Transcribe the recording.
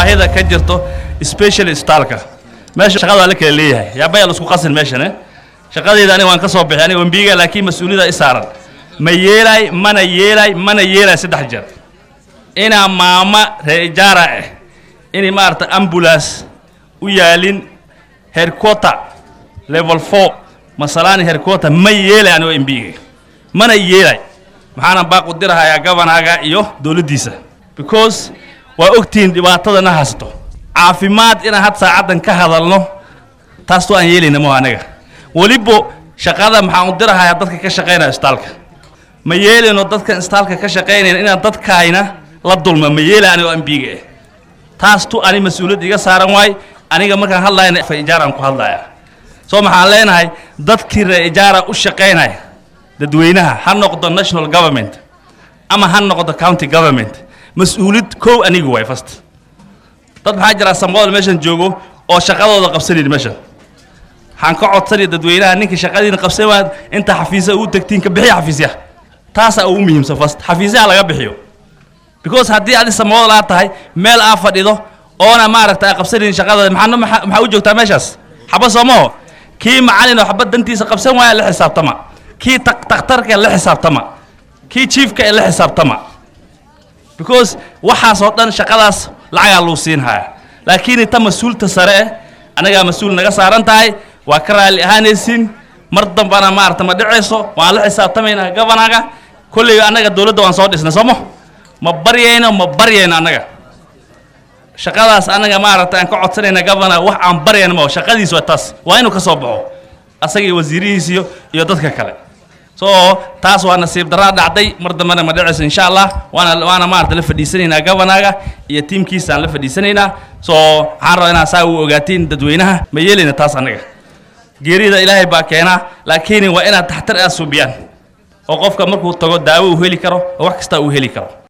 baahida ka jirto special staalka meesha shaqada waa la kala leeyahay yaabaya la isku qasin meeshan eh shaqadayda aniga waan ka soo bixi aniga wambiga laakiin mas-uuliyada i saaran ma yeelay mana yeelay mana yeelay saddex jeer inaa maama reejaara ah inay maaragta ambulance u yaalin herquarter level four masalaani herquarter ma yeelay anigo mbiga mana yeelay maxaana baaq u dirahayaa gabanaga iyo dowladdiisa because waa ogtihiin dhibaatadana haysto caafimaad inaan had saacaddan ka hadalno taastuu aan yeelayna maho anaga weliba shaqada maxaan u dirahayaa dadka ka shaqaynaya istaalka ma yeelayno dadkan istaalka ka shaqaynayna inaan dadkaayna la dulma ma yeelay anigoo ambiga ah taas tu ani mas-uuliyad iga saaran waay aniga markaan hadlayna fa ijaaraan ku hadlaya soo maxaan leenahay dadkii ree ijaara u shaqaynaya dadweynaha ha noqdo national government ama ha noqdo county government mas-uuliyad kow aniga waay fast dad maxaa jira sambool meeshan joogo oo shaqadooda qabsanayn meeshan waxaan ka codsanaya dadweynaha ninka shaqadiina qabsan waad inta xafiisa ugu tegtiin ka bixiya xafiisyaha taasaa ugu muhiimsan fast xafiisyaha laga bixiyo because haddii adi sambool aa tahay meel aa fadhido oona maaragta aa qabsanayn shaqadooda maxaa maxaa u joogtaa meeshaas xaba soomaho kii macalin oo xaba dantiisa qabsan waaya la xisaabtama kii takhtarka la xisaabtama kii chiefka ee la xisaabtama because waxaas oo dhan shaqadaas lacagaa luu siin haya laakiin inta mas-uulta sare eh anagaa mas-uul naga saaran tahay waa ka raalli ahaanaysiin mar dambana maarata ma dhicayso waan la xisaabtamaynaa gabanaga kolley annaga dowladda waan soo dhisnay soomo ma baryayno ma baryayno annaga shaqadaas annaga maaragta aan ka codsanayna gabana wax aan baryayno mao shaqadiis waa taas waa inuu ka soo baxo asaga iyo wasiirihiis iyo iyo dadka kale so taas waa nasiib daraa dhacday mar dambena ma dhicayso insha allah waana waana maarata la fadhiisanaynaa gabanaga iyo tiimkiisaan la fadhiisanaynaa so waxaan rabaa inaan saa u ogaatiin dadweynaha ma yeelayna taas annaga geerida ilaahay baa keenaa laakiin waa inaad taxtar aad subiyaan oo qofka markuu tago daawo uu heli karo oo wax kasta uu heli karo